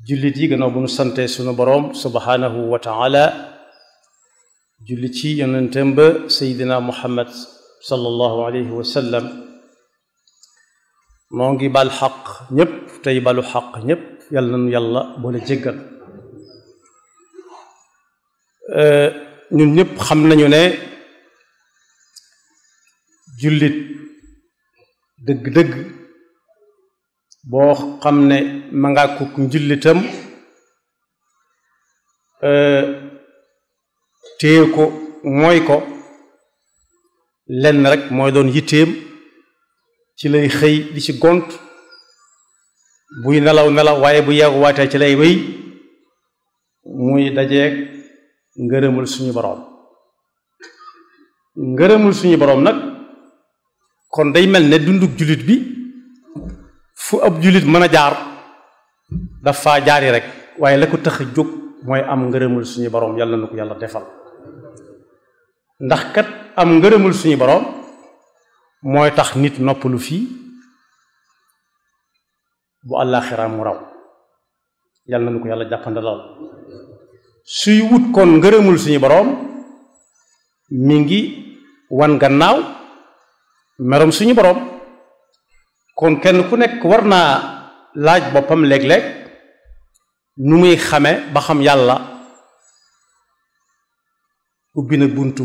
jullit yi gannaaw bu nu sante sunu boroom subhanahu wa taala julli ci yonentem ba seydina muhammad sallallahu alayhi wa sallam noo ngi bal xaq ñépp tey balu xaq ñépp yàlla nanu yàlla boole jéggal ñun ñépp xam nañu ne jullit dëgg-dëgg boo xam ne ma nga kuk njullitam téye ko mooy ko lenn rek mooy doon yitteem ci lay xëy di ci gont buy nelaw nelaw waaye bu yeewu waatee ci lay wéy muy dajeeg ngërëmul suñu boroom ngërëmul suñu boroom nag kon day mel ne dunduk jullit bi fu ab jullit mën a jaar dafa jaari rek waaye la ko tax a jóg mooy am ngërëmul suñu boroom yàlla na ko yàlla defal ndax kat am ngërëmul suñu boroom mooy tax nit noppalu fii bu àllaaxira mu raw yàlla na ko yàlla jàppandalal suy wut kon ngërëmul suñu boroom mi ngi wan gannaaw merom suñu boroom kon kenn ku nekk war naa laaj boppam léeg-léeg nu muy xame ba xam yàlla ubbi na buntu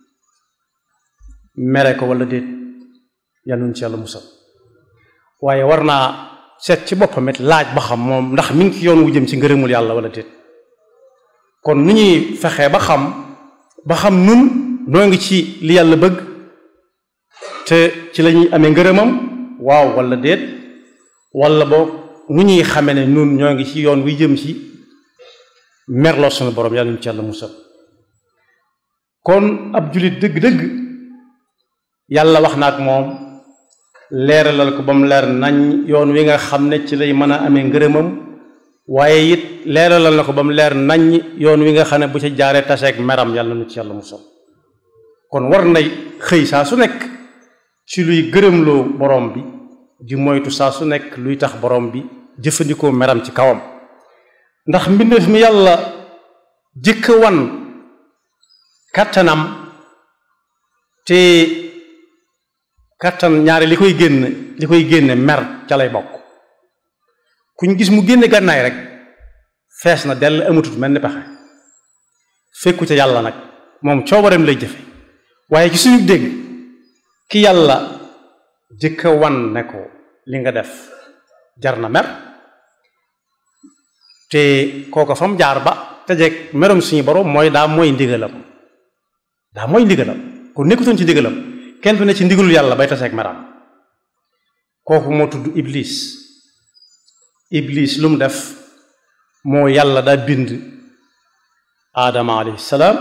mere ko walla déet yàlla nu ci yàlla musal waaye war naa seet ci boppam it laaj ba xam moom ndax mi ngi ci yoon wu jëm ci ngërëmul yàlla walla déet kon nu ñuy fexee ba xam ba xam nun noo ngi ci li yàlla bëgg te ci lañuy amee ngërëmam waaw walla déet walla boog nu ñuy xame ne nun ñoo ngi ci yoon wi jëm ci merloo sunu borom yàlla nu ci yàlla musal kon ab jullit dëgg-dëgg yàlla wax na ak moom leeralal ko ba mu leer nañ yoon wi nga xam ne ci lay mën a amee ngërëmam waaye it leeralal na ko ba mu leer nañ yoon wi nga xam ne bu ci jaaree taseeg meram yàlla nu ci yàlla musal kon war nay xëy saa su nekk ci luy gërëmloo borom bi di moytu saa su nekk luy tax borom bi jëfandikoo meram ci kawam ndax mbindeef mi yàlla jëkk wan kàttanam te kàttan ñaari li koy génn li koy génne mer ca lay bokk kuñ gis mu génne gànnaay rek fees na dell amatut mel ni pexe fekku ca yàlla nag moom coobareem lay jëfe waaye ci suñu dégg ki yàlla jëkka wan ne ko li nga def jar na mer te kooko fa mu jaar ba tejeeg merom suñu borom mooy daa mooy ndigalam daa mooy ndigalam ku nekkutoon ci ndigalam kenn du ne ci ndigalul yàlla bay taseeg meram kooku moo tudd iblis iblis lu mu def moo yàlla daa bind aadama alayhi salaam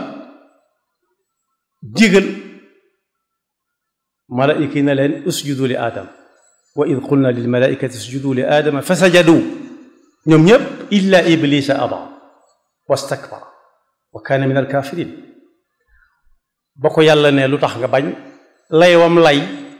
digal malaayika yi ne leen usjudu li aadam wa id qulna lil malaikati usjudu li aadama fa sajadu ñoom ñépp illa iblisa aba wastakbara wa kaana min alkafirin ba ko yàlla ne lu tax nga bañ lay wam lay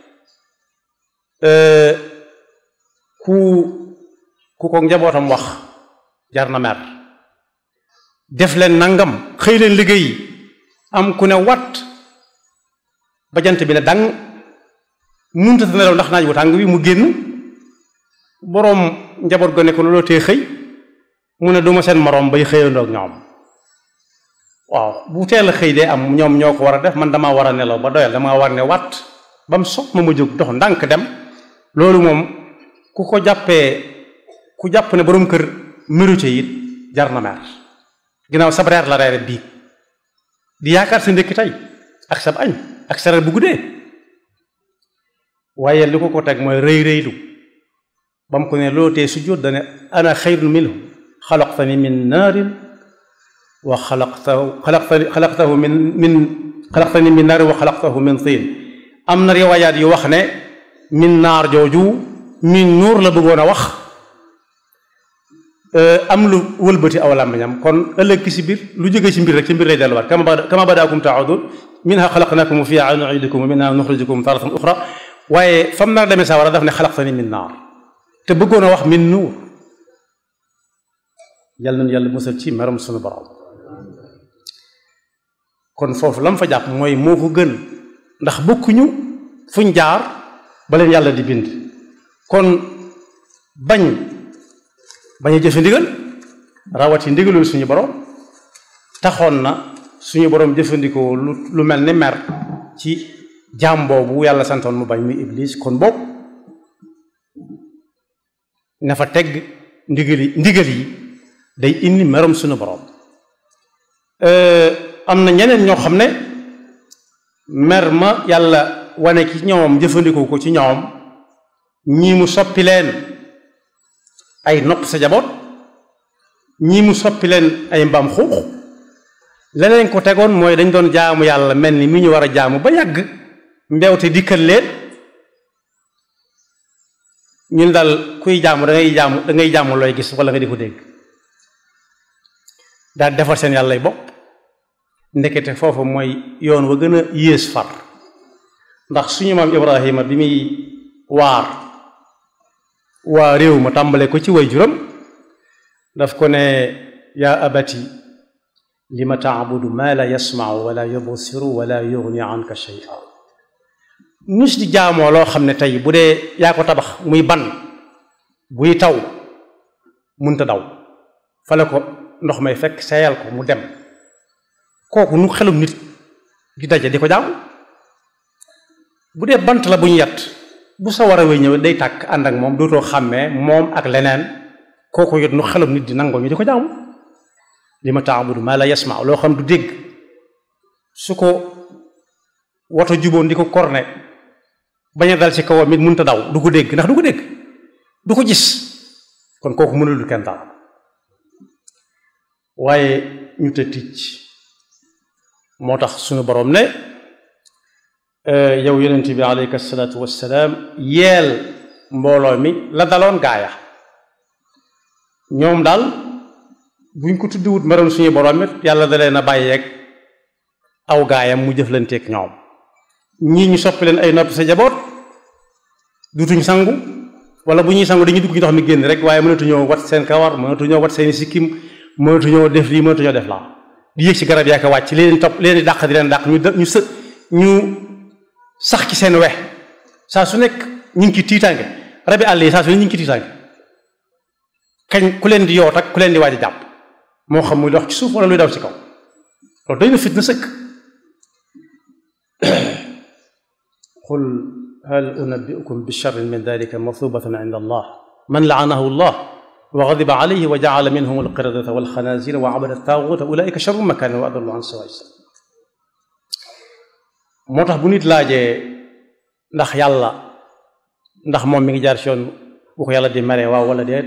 ku ku ko njabootam wax jar na mer def leen nangam xëy leen liggéey am ku ne wat ba jant bi ne dang munta ta nelaw ndax naaj bu tàng bi mu génn boroom njaboot go ne ko looloo tee xëy mu ne duma seen moroom bay xëyandoog ñoom waaw bu teel a xëy dee am ñoom ñoo ko war a def man damaa war a nelaw ba doyal damaa war ne wat ba mu sopp ma ma jóg dox ndànk dem loolu moom ku ko jàppee ku jàpp ne boroom kër mérite it jar na mer ginnaaw sab reer la reere bii di yaakaar sa ndékki tey ak sab añ ak sa reer bu guddee waaye li ko ko teg mooy rëy rëylu ba mu ko ne loo tee sujjóot dane ana xayrun minhu xalaqtani min naarin wa xalaqtahu xalaqtani xalaqtahu min min xalaqtani min naarin wa xalaqtahu min tiin am na riwaayaat yu wax ne min naar jooju min nuur la bëggoon a wax am lu wëlbati aw làmmiñam kon ëllëg ki si biir lu jóge ci mbir rek ci mbir lay delluwaat kama bada kama badaakum taudun minha xalaqnakum wa fiha nuidukum wa minha nuxrijukum taratan uxra waaye fam nar demee sa war a daf ne xalaqtani min naar te bëggoon a wax min nuur yàlla nañu yàlla musal ci meram sunu borom kon foofu lam fa jàpp mooy moo ko gën ndax bokkuñu fuñ jaar ba leen yàlla di bind kon bañ bañ a jëfe ndigal rawati ndigalul suñu borom taxoon na suñu borom jëfandikoo lu lu mel ni mer ci jaam boobu yàlla santoon mu bañ muy iblis kon boobu na fa tegg ndigal yi ndigal yi day indi merom suñu borom am na ñeneen ñoo xam ne mer ma yàlla wane ci ñoom jëfandikoo ko ci ñoom ñii mu soppi leen ay nopp sa jaboot ñii mu soppi leen ay mbaam xuux leneen ko tegoon mooy dañ doon jaamu yàlla mel ni mi ñu war a jaamu ba yàgg mbewte dikkal leen ñun daal kuy jaamu da ngay jaamu da ngay jaamu looy gis wala nga di ko dégg daal defar seen yàllay bopp ndekete foofu mooy yoon wa gën a yées far ndax suñu maam Ibrahima bi muy waar waa réew ma tàmbale ko ci way juram daf ko ne yaa abati lima taabudu ma la yasmau wala yubsiru wala yugni anka shay'a nus di jaamoo loo xam ne tey bu dee yaa ko tabax muy ban buy taw munta daw fale ko ndox may fekk seeyal ko mu dem kooku nu xelum nit di daje di ko jaam bu dee bant la bu ñu yat bu sa war a wéy ñëw day tàkk ànd ak moom dootoo xàmmee moom ak leneen kooku yot nu xelum nit di nangoo ñu di ko jaamu li ma taabudu maa la yasma loo xam du dégg su ko woto juboon di ko korne bañ a dal ci kawam it mënta daw du ko dégg ndax du ko dégg du ko gis kon kooku mënul kenn daal waaye ñu te ticc moo tax suñu boroom ne yow yonent bi aleyka salaatu wassalaam yeel mbooloo mi la daloon gaaya ñoom daal buñ ko tuddiwut meroon suñu boroom it yàlla da leen a bàyyeeg aw gaayam mu jëflanteeg ñoom ñii ñu soppi leen ay noppi sa jaboot dutuñ sangu wala bu ñuy sangu dañuy dugg ci ndox mi génn rek waaye mënatuñoo wat seen kawar mënatuñoo wat seen sikkim mënatuñoo def lii mënatuñoo def laa di yéeg ci garab yaa ko wàcc li leen topp leen di dàq di leen dàq ñu ñu së ñu sax ci seen we saa su nekk ñu ngi ci tiitaange rabi àll yi saa su ne ñu ngi ci tiitaange kañ ku leen di yoot ak ku leen di waaj a jàpp moo xam muy dox ci suuf wala luy daw ci kaw loolu doy na fitna sëkk qul hal unabbiukum bi sharrin min dalika mathubatan inda allah man laanahu allah wa gadiba alayhi wa jaala minhum alqiradata walxanazira wa abada taaguta ulaika sharru makanan wa adallu an sawa sabil moo tax bu nit laajee ndax yàlla ndax moom mi ngi jaar ci yoon bu ko yàlla di meree waaw wala déet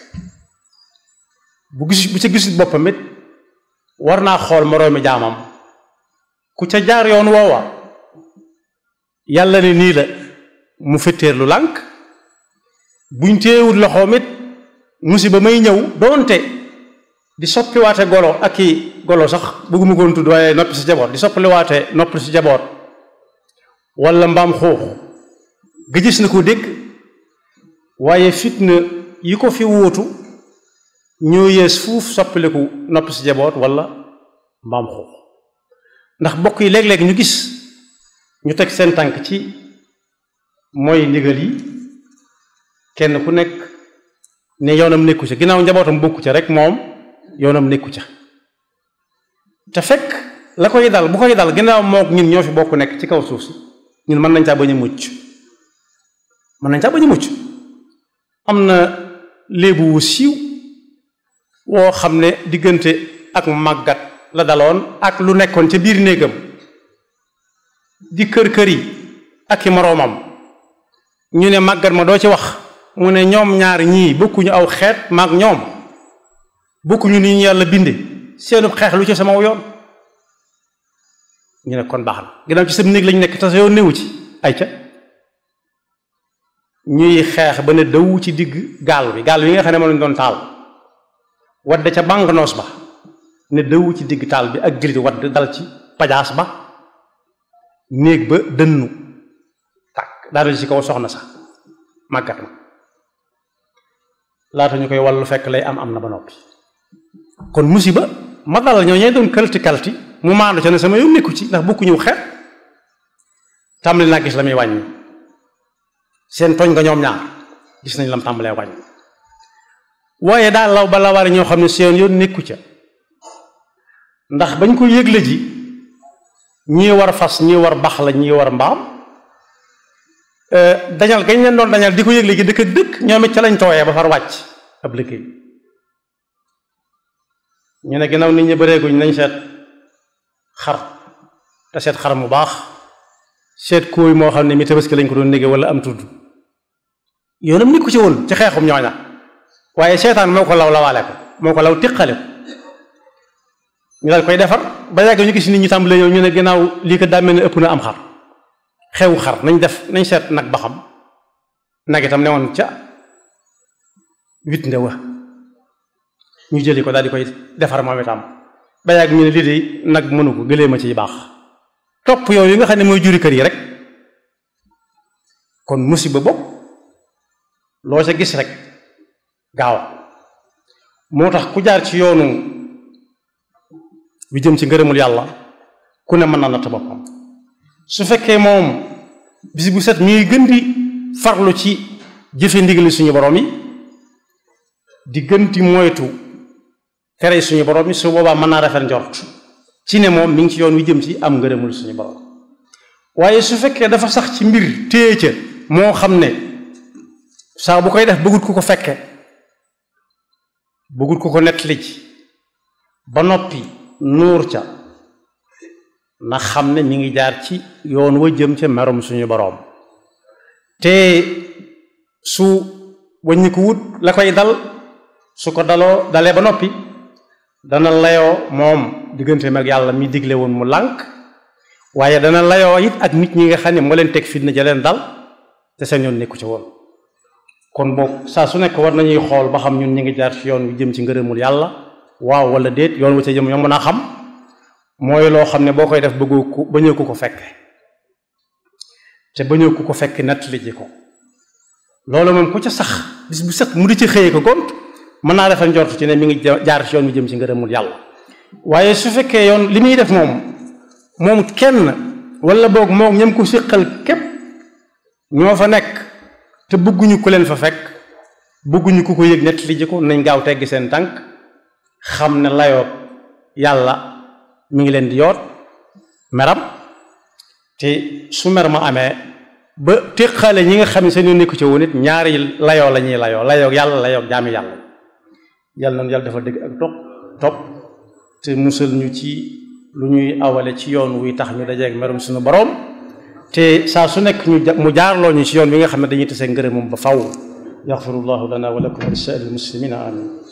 bu gis bu ca gisul boppam it war naa xool moroomi jaamam ku ca jaar yoon woowa yàlla ne nii la mu fetteer lu lànk buñ téewul loxoom it musiba may ñëw doonte di soppiwaate golo ak i golo sax bëgguma koon tudd waaye noppi si jaboot di soppaliwaate noppi si jaboot wala mbaam xuux ga gis na ko dégg waaye fitna yi ko fi wuutu ñoo yees fuuf soppaliku noppi si jaboot wala mbaam xuux ndax bokk yi léeg-léeg ñu gis ñu teg seen tànk ci mooy ndigal yi kenn ku nekk ne yoonam nekku ca ginnaaw njabootam bokku ca rek moom yoonam nekku ca te fekk la koy dal bu koy dal ginnaaw mook ñun ñoo fi bokk nekk ci kaw suuf si ñun mën nañ caa bañ a mucc mën nañ caa bañ a mucc am na léebu wu siiw woo xam ne diggante ak màggat la daloon ak lu nekkoon ca biir néegam di kër kër yi ak i moroomam ñu ne màggat ma doo ci wax mu ne ñoom ñaar ñii bokkuñu aw xeet maag ñoom bokkuñu ni ñu yàlla binde seenu xeex lu ci sama yoon ñu ne kon baax na ginnaaw ci sa néeg lañu nekk te sa yoon newu ci ay ca ñuy xeex ba ne daw ci digg gaal bi gaal bi nga xam ne moom lañu doon taal wadde ca bànqnoos ba ne daw ci digg taal bi ak gëlit wadd dal ci pajaas ba néeg ba dënnu tàkk daal ci kaw soxna sax màggat ma laata ñu koy wàllu fekk lay am am na ba noppi kon musiba ma dal ñoo ñee doon kalti kalti mu maandu ca ne sama yoon nekku ci ndax bokku ñëw xeet tàmbali naa gis la muy wàññi seen tooñ nga ñoom ñaar gis nañ lam tàmbalee wàññi waaye daal law ba lawaare ñoo xam ne seen yoon nekku ca ndax bañ ko yëgle ji ñii war fas ñii war bax la ñii war mbaam dañal gañ leen doon dañal di ko yëgle ji dëkk ak dëkk ñoom it ca lañ tooyee ba far wàcc ab liggéey ñu ne ginnaaw nit ñi bëreeguñ nañ seet xar te seet xar mu baax seet kóoy moo xam ne mi tabaski lañ ko doon négé wala am tudd yoonam nit ko ci woon ci xeexum ñooña waaye seetaan moo ko law lawaale ko moo ko law tiqale ko ñu daal koy defar ba yàgg ñu gis nit ñi tàmbalee ñëw ñu ne ginnaaw lii ko daa mel ne ëpp na am xar xewu xar nañ def nañ seet nag ba xam nag itam ne woon ca wit nde wa ñu jëli ko daal di koy defar moom itam ba yàgg ñu ne lii de nag mënu ko gëlee ma ciy baax topp yooyu yi nga xam ne mooy juri kër yi rek kon musiba bopp loo ca gis rek gaaw moo tax ku jaar ci yoonu bi jëm ci ngërëmul yàlla ku ne mën na natt boppam su fekkee moom bis bu set ñuy gën di farlu ci jëfe ndigali suñu borom yi di gën di moytu tere suñu borom yi su boobaa mën naa rafet njort ci ne moom mi ngi ci yoon wi jëm ci am ngërëmul suñu borom waaye su fekkee dafa sax ci mbir téye ca moo xam ne saa bu koy def bëggut ku ko fekke bëggut ku ko nettali ci ba noppi nuur ca na xam ne mi ngi jaar ci yoon wa jëm ca merum suñu boroom te su wàññi ko wut la koy dal su ko daloo dalee ba noppi dana layoo moom digganteem ak yàlla mi digle woon mu lànk waaye dana layoo it ak nit ñi nga xam ne moo leen teg fitna ja leen dal te seen yoon nekku ci woon kon boog saa su nekk war nañuy xool ba xam ñun ñu ngi jaar ci yoon wi jëm ci ngërëmul yàlla waaw wala déet yoon wa ca jëm yomb naa xam mooy loo xam ne boo koy def bëggoo ku bañoo ku ko fekk te bañoo ku ko fekk nettali ji ko loolu moom ku ca sax bis bu set mu di ci xëyee ko gont mën naa defal njort ci ne mi ngi jaar ci yoon wi jëm ci ngërëmul yàlla waaye su fekkee yoon li muy def moom moom kenn wala boog moom ñam ko siqal képp ñoo fa nekk te bëgguñu ku leen fa fekk bëgguñu ku ko yëg nettali ji ko nañ gaaw teggi seen tànk xam ne layoo yàlla mi ngi leen di yoot meram te su mer ma amee ba téqale ñi nga xam ne seen yoon nekku ci woon it ñaari layoo la ñuy layoo layoo yàlla layoo jaami yàlla yàlla nañu yàlla dafa dëgg ak topp topp te musal ñu ci lu ñuy awale ci yoon wuy tax ñu dajeeg merum suñu boroom te saa su nekk ñu mu jaarloo ñu ci yoon wi nga xam ne dañuy tase ngërëmam ba faw yaxfirullahu lana wa lakum wa li saa'iril muslimina amin